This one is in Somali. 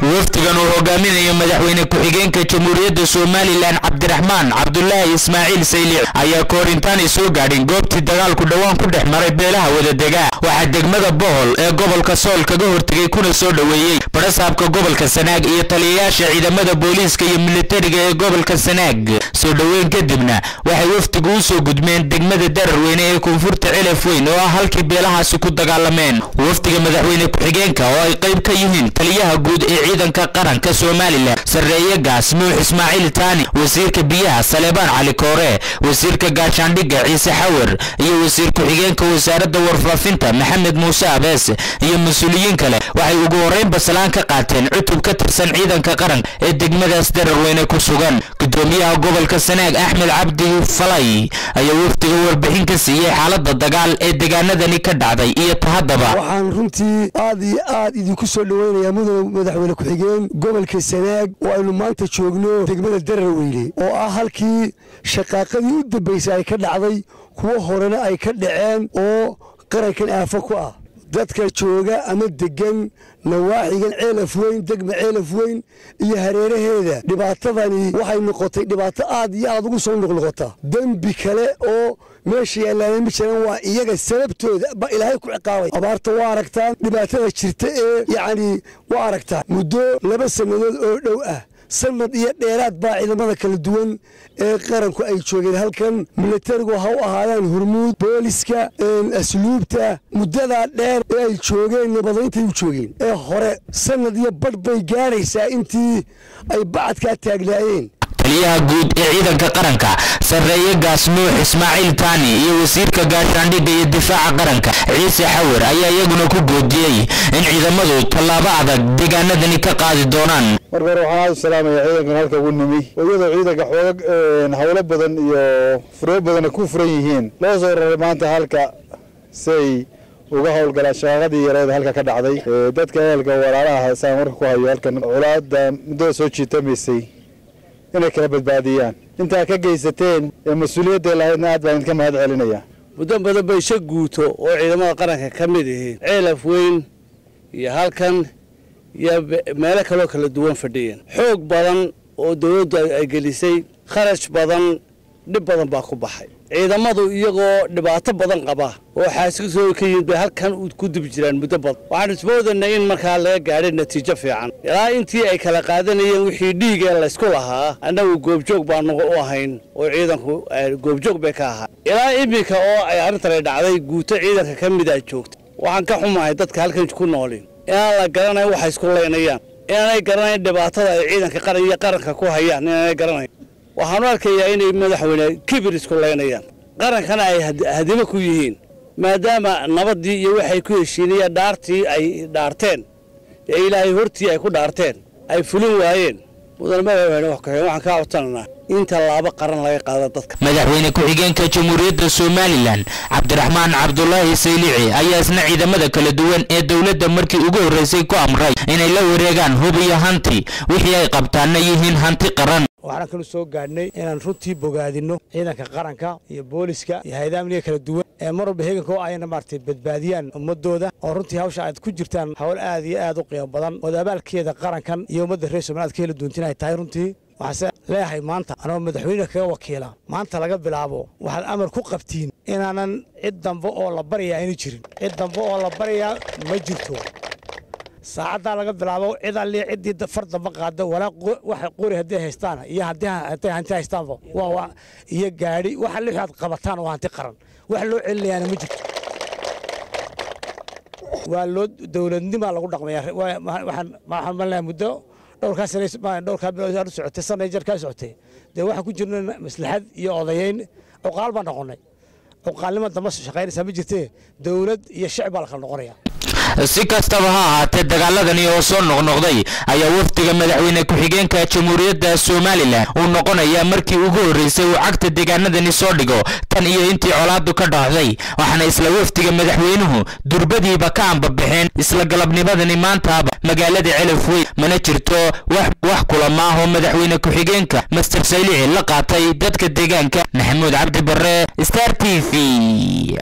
wafdigan uu hogaaminayo madaxweyne ku-xigeenka jamhuuriyadda somalilan cabdiraxmaan cabdulaahi ismaaciil saylic ayaa kahor intaanay soo gaadhin goobtii dagaalku dhowaan ku dhex maray beelaha wadadega waxaa degmada bohol ee gobolka sool kaga hortegay kuna soo dhoweeyey barasaabka gobolka sanaag iyo taliyayaasha ciidamada booliiska iyo militariga ee gobolka sanaag soo dhoweyn kadibna waxay wafdigu u soo gudmeen degmada dararweyne ee koonfurta celef weyn oo ah halkii beelahaasi ku dagaalameen wafdiga madaxweyne ku-xigeenka oo ay qayb ka yihiin taliyaha guud ee ciidanka qaranka somalilan sarreeye gaas nuux ismaaciil taani wasiirka biyaha saleebaan cali koore wasiirka gaashaandhigga ciise xawar iyo wasiir ku-xigeenka wasaaradda warfaafinta maxamed muuse abees iyo mas-uuliyiin kale waxay ugu horreyn basalaan ka qaateen cutub ka tirsan ciidanka qaranka ee degmadaas dararweyne ku sugan gudoomiyaha gobolka sanaag axmed cabdi falay ayaa wafdiga warbixin ka siiyey xaaladda dagaal ee deegaanadani ka dhacday iyo tahaddaba waxaan runtii aad iyo aad idinku soo dhoweynayaa mudane madaxweyne ku-xigeen gobolka sanaag oo aynu maanta joogno degmada dararweyne oo ah halkii shaqaaqadii u dambaysay ay ka dhacday kuwo horena ay ka dhaceen oo qarankan aafo ku ah dadka jooga ama degan nawaaxigan ceelaf weyn degma ceelaf weyn iyo hareeraheeda dhibaatadani waxay noqotay dhibaato aad iyo aad ugu soo noqnoqota dembi kale oo meesha yaallaana ma jiraan waa iyaga sababtooda ba ilaahay ku ciqaabay abaarta waa aragtaan dhibaatada jirta ee yacni waa aragtaan muddo laba sannadood oo dhow ah sanad iyo dheeraad baa ciidamada kala duwan ee qaranku ay joogeen halkan militarigu ha u ahaadaan hurmuud booliska asluubta muddadaa dheer ee ay joogeen nabadaintay u joogeen ee hore sanad iyo badh bay gaadhaysaa intii ay bacadkaa taagnaayeen taliyaha guud ee ciidanka qaranka sarreeye gaas nuux ismaaciil taani iyo wasiirka gaashaandhigga iyo difaaca qaranka ciise xawar ayaa iyaguna ku goodiyey in ciidamadu tallaabo adag deegaanadani ka qaadi doonaan marka hore waxaan aad u salaamaya ciidankan halka ugu nimi oo iyadoo ciidanka xoog howlo badan iyo furyo badana ku furan yihiin loo soo raray maanta halka say uga howlgalaan shaqaaqadii yareed halka ka dhacday dadka ehelka walaalaha saan warka ku hayo halkan colaada muddada soo jiitamaysay inay kala badbaadiyaan intaa ka geysateen ee mas-uuliyadday lahaydna aad baan idinka mahad celinaya muddo badan bay sha guuto oo ciidamada qaranka ka mid yihiin ceelaf weyn iyo halkan iyo meelo kaloo kala duwan fadhiyeen xoog badan oo dawladdu ay gelisay kharash badan dhib badan baa ku baxay ciidamadu iyagoo dhibaato badan qaba oo xaasikasoo ka yimid bay halkan ku dubi jiraan muddo badan waxaan ismoodanay in markaa laga gaadhay natiijo fiican ilaa intii ay kala qaadanayeen wixii dhiigee laysku lahaa annagu goobjoog baanu u ahayn oo ciidanku goobjoog bay ka ahaa ilaa iminka oo ay arrintani dhacday guuto ciidanka ka mid a joogta waxaan ka xumahay dadka halkan ku noolin inaan la garanayn waxay isku laynayaan inaanay garanayn dhibaatada ay ciidanka qaran iyo qaranka ku hayaan inaanay garanayn waxaanu arkayaa inay madaxweyne kibir isku laynayaan qarankana ay hadimo ku yihiin maadaama nabaddii iyo waxay ku heshiinayeen dhaartii ay dhaarteen ee ilaahay hortii ay ku dhaarteen ay fulin waayeen mudane madaxweyne waxaan kaa codsananaa in tallaabo qaran laga qaado dadka madaxweyne ku-xigeenka jamhuuriyadda somalilan cabdiraxmaan cabdulaahi saylici ayaa isna ciidamada kala duwan ee dowladda markii ugu horreysay ku amray inay la wareegaan hub iyo hanti wixii ay qabtaanna yihiin hanti qaran waxaan kalu soo gaadhnay inaan runtii bogaadinno ciidanka qaranka iyo booliska iyo hay-adaha amniga kala duwan ee mar walba heeganka oo ayna maaragtay badbaadiyaan ummadooda oo runtii hawsha aad ku jirtaan hawl aad iyo aad u qiimo badan ood abaalkeeda qarankan iyo ummadda reer somaliad ka heli doontin ay tahay runtii waxaase leeyahay maanta anoo madaxweyne kaga wakiila maanta laga bilaabo waxaad amar ku qabtiin inaanan cid dambe oo la baryayaa ayna jirin cid dambe oo la baryayaa ma jirto saacaddaa laga bilaabo cid alli ciddii far damba qaada walaa waxa qori hadday haystaan iyo hadday hanti haystaanba waa iyo gaadhi waxa lixi aad qabataan oo hanti qaran wax loo celinayaana ma jirto waa loo dowladnimaa lagu dhaqmaya waxaan maleeyahay muddo dhowrkaa sane dhowrkaa bilood socotay sanay jar kaa socotay dee waxaan ku jirna maslaxad iyo odayeyn cuqaal baan noqonnay cuqaalnimo damba shaqaynaysaa ma jirtee dowlad iyo shicib baa la kala noqonaya si kastaba ha ahaatee dagaaladani oo soo noqnoqday ayaa wafdiga madaxweyne ku-xigeenka jamhuuriyadda somalilan uu noqonayaa markii ugu horreysay uu cagta deegaanadani soo dhigo tan iyo intii colaadu ka dhaxday waxaana isla wafdiga madaxweynuhu durbadiiba ka ambabixeen isla galabnimadani maantaaba magaalada celaf weyn mana jirto wax kulamaahoo madaxweyne ku-xigeenka master saylici la qaatay dadka deegaanka maxamuud cabdi barre star t v